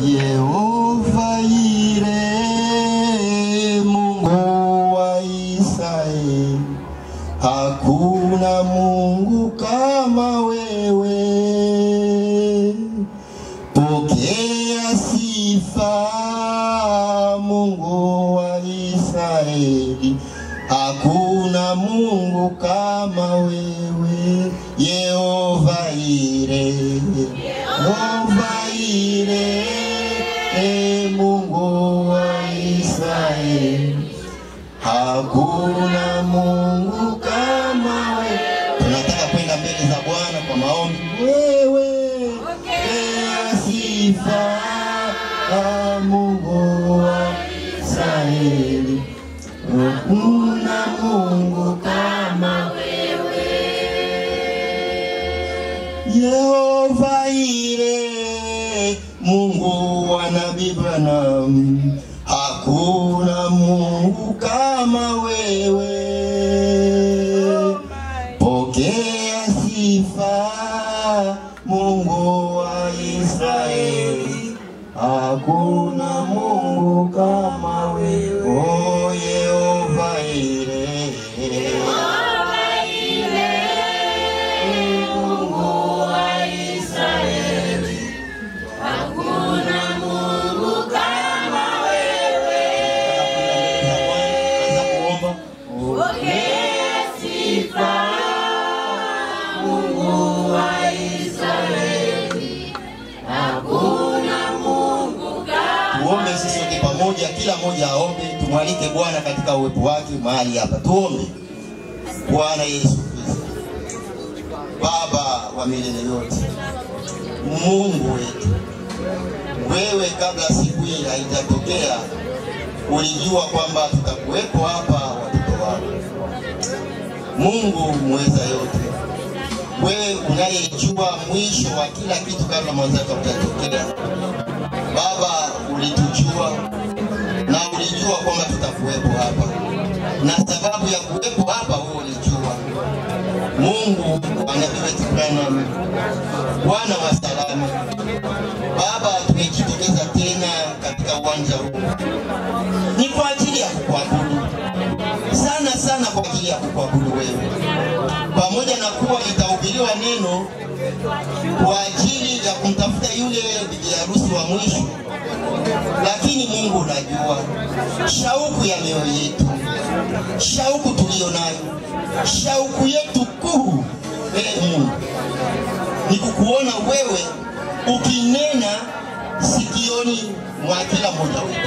Yehova Ire, Mungu wa Israeli, hakuna Mungu kama wewe. Pokea sifa, Mungu wa Israeli, hakuna Mungu kama wewe. Yehova Ire, Yehova Ire, e Mungu wa Israeli, hakuna Mungu kama wewe. Tunataka kwenda mbele za Bwana kwa maombi. Wewe pokea sifa, ah, Mungu wa Israeli, hakuna Mungu kama Yehova Ire, Mungu wa Nabii Branham, hakuna Mungu kama wewe. Pokea sifa, Mungu wa Israeli, hakuna Mungu kama wewe. Oh, Yehova Ire, Mungu wa Israeli, anza kuomba. Tuombe sisi sote pamoja, kila mmoja aombe, tumwalike Bwana katika uwepo wake mahali hapa. Tuombe. Bwana Yesu Kristo, Baba wa milele yote, Mungu wetu, wewe kabla siku hii haijatokea ulijua kwamba tutakuwepo hapa watoto wako. Mungu muweza yote, wewe unayejua mwisho wa kila kitu kabla mwanzo wake hujatokea. Baba, ulitujua na ulijua kwamba tutakuwepo hapa, na sababu ya kuwepo hapa wewe ulijua. Mungu wa nabii wetu Branham, Bwana wa salama, Baba, tumejitokeza tena katika uwanja huu ni kwa ajili ya kukuabudu sana sana, kwa ajili ya kukuabudu wewe, pamoja na kuwa litahubiriwa neno kwa ajili ya kumtafuta yule bibi harusi wa mwisho, lakini Mungu unajua shauku ya mioyo yetu, shauku tuliyo nayo, shauku yetu kuu, ee Mungu, ni kukuona wewe ukinena sikioni mwa kila mmoja wetu.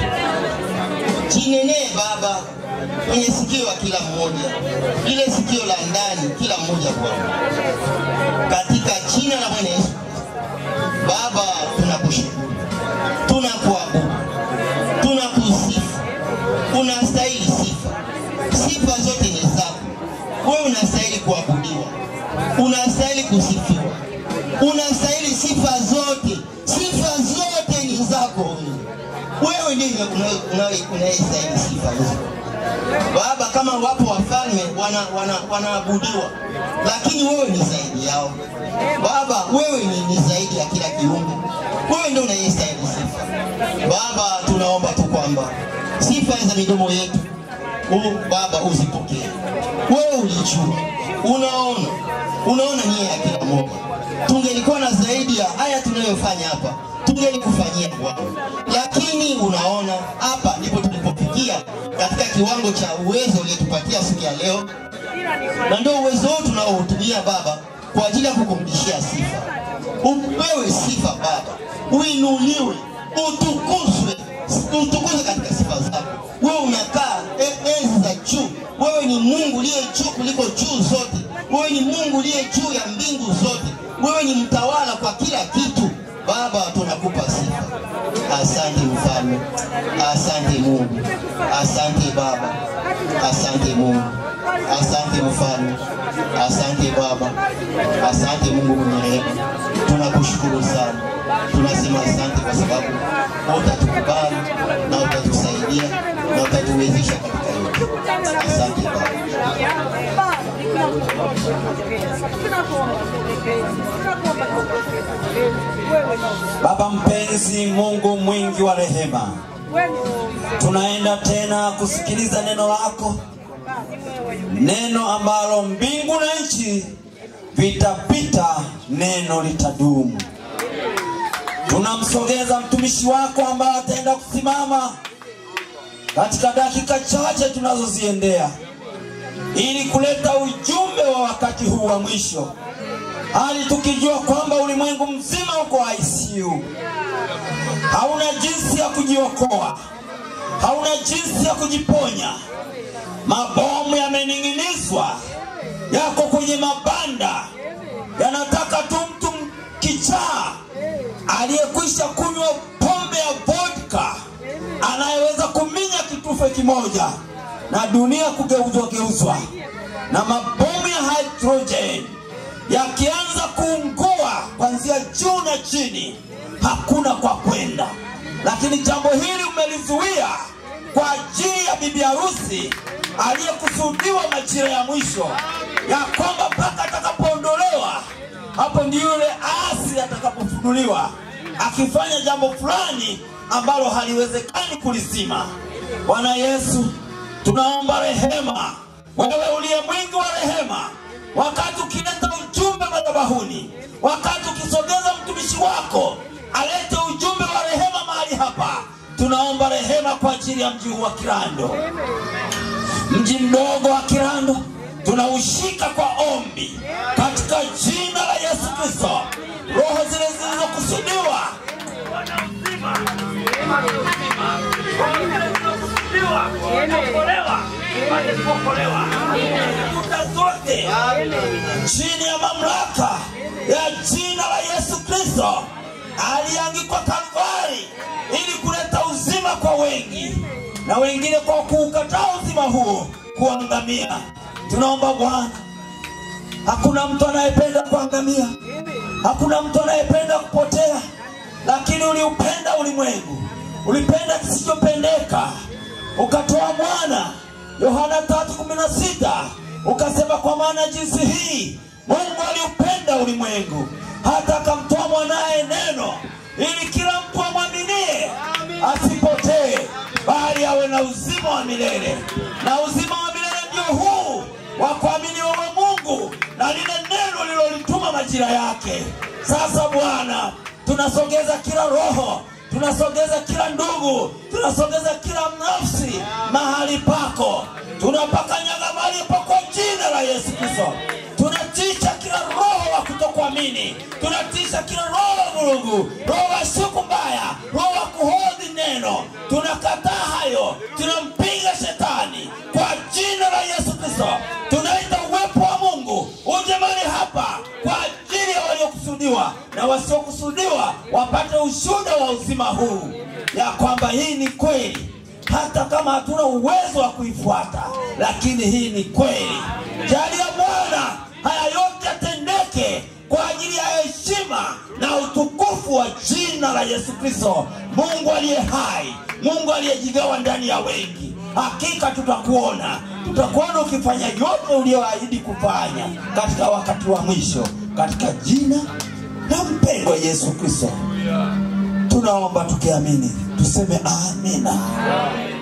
Jinenee Baba kwenye sikio la kila mmoja, ile sikio la ndani, kila mmoja Bwana, katika jina la Bwana Yesu. Baba, tunakushukuru, tunakuabudu, tunakusifu. Unastahili sifa, sifa zote ni zako. Wewe unastahili kuabudiwa, unastahili kusifiwa, unastahili sifa zote. Sifa zote ni zako wewe. Wewe ndiye unayestahili sifa hizo. Baba, kama wapo wafalme wanaabudiwa wana, wanaabudiwa, lakini wewe ni zaidi yao. Baba, wewe ni, ni zaidi ya kila kiumbe. Wewe ndio unayestahili sifa. Baba, tunaomba tu kwamba sifa za midomo yetu u, Baba uzipokee. Wewe ulijua, unaona, unaona nia ya kila mmoja. Tungelikuwa na zaidi ya haya tunayofanya hapa, tungelikufanyia Bwana, lakini unaona, hapa ndipo tulipofikia katika kiwango cha uwezo uliotupatia siku ya leo, na ndio uwezo huu tunaohutumia Baba kwa ajili ya kukurudishia sifa. Upewe sifa Baba, uinuliwe, utukuzwe, utukuzwe katika sifa zako. Wewe unakaa e- enzi za juu, wewe ni Mungu uliye juu kuliko juu zote, wewe ni Mungu uliye juu ya mbingu zote, wewe ni mtawala kwa kila kitu. Baba, tunakupa sifa. Asante mfalme, asante Mungu, asante Baba, asante Mungu, asante mfalme, asante Baba, asante Mungu mwenye rehema. Tunakushukuru sana, tunasema asante kwa sababu utatukubali na utatusaidia na utatuwezesha katika yote. Asante Baba. Baba mpenzi, Mungu mwingi mwema. Tunaenda tena kusikiliza neno lako, neno ambalo mbingu na nchi vitapita, neno litadumu. Tunamsogeza mtumishi wako ambaye ataenda kusimama katika dakika chache tunazoziendea ili kuleta ujumbe wa wakati huu wa mwisho, hali tukijua kwamba ulimwengu mzima uko ICU, hauna jinsi ya kujiokoa, hauna jinsi ya kujiponya. Mabomu yamening'inizwa, yako kwenye mabanda, yanataka tu mtu kichaa aliyekwisha kunywa pombe ya vodka anayeweza kuminya kitufe kimoja na dunia kugeuzwa geuzwa na mabomu ya hydrogen yakianza kuungua kuanzia juu na chini, hakuna kwa kwenda. Lakini jambo hili umelizuia kwa ajili ya bibi harusi aliyekusudiwa majira ya mwisho, ya kwamba mpaka atakapoondolewa, hapo ndio yule asi atakapofunuliwa akifanya jambo fulani ambalo haliwezekani kulizima. Bwana Yesu, tunaomba rehema, wewe uliye mwingi wa rehema, wakati ukileta ujumbe madhabahuni, wakati ukisogeza mtumishi wako alete ujumbe wa rehema mahali hapa, tunaomba rehema kwa ajili ya mji huu wa Kirando, mji mdogo wa Kirando tunaushika kwa ombi katika jina la Yesu Kristo. Roho zile zilizokusudiwa zote chini ya mamlaka ya jina la Yesu Kristo aliangikwa Kalvari ili kuleta uzima kwa wengi, na wengine kwa kuukataa uzima huo kuangamia. Tunaomba Bwana, hakuna mtu anayependa kuangamia, hakuna mtu anayependa kupotea, lakini uliupenda ulimwengu, ulipenda kisichopendeka, ukatoa mwana. Yohana 3:16 ukasema, kwa maana jinsi hii Mungu aliupenda ulimwengu hata akamtoa mwanaye neno, ili kila mtu amwaminie asipotee, bali awe na uzima wa milele. Na uzima wa milele ndio huu wa kuamini wewe Mungu na lile neno lilolituma majira yake. Sasa Bwana, tunasogeza kila roho, tunasogeza kila ndugu, tunasogeza kila nafsi mahali pako, tunapakanyaga mahali pa kwa jina la Yesu Kristo. Tunatisha kila roho wa kutokuamini, tunatisha kila roho wa vurugu, roho wa siku mbaya, roho wa kuhodhi neno. Tunakataa hayo, tunampinga shetani kwa jina la Yesu Kristo. Tunaita uwepo wa Mungu uje mahali hapa kwa ajili ya waliokusudiwa na wasiokusudiwa wapate ushuhuda wa uzima huu, ya kwamba hii ni kweli, hata kama hatuna uwezo wa kuifuata, lakini hii ni kweli. Jalia Bwana haya yote yatendeke kwa ajili ya heshima na utukufu wa jina la Yesu Kristo, Mungu aliye hai, Mungu aliyejigawa ndani ya wengi. Hakika tutakuona, tutakuona ukifanya yote uliyoahidi kufanya katika wakati wa mwisho, katika jina la mpendwa Yesu Kristo tunaomba tukiamini, tuseme amina.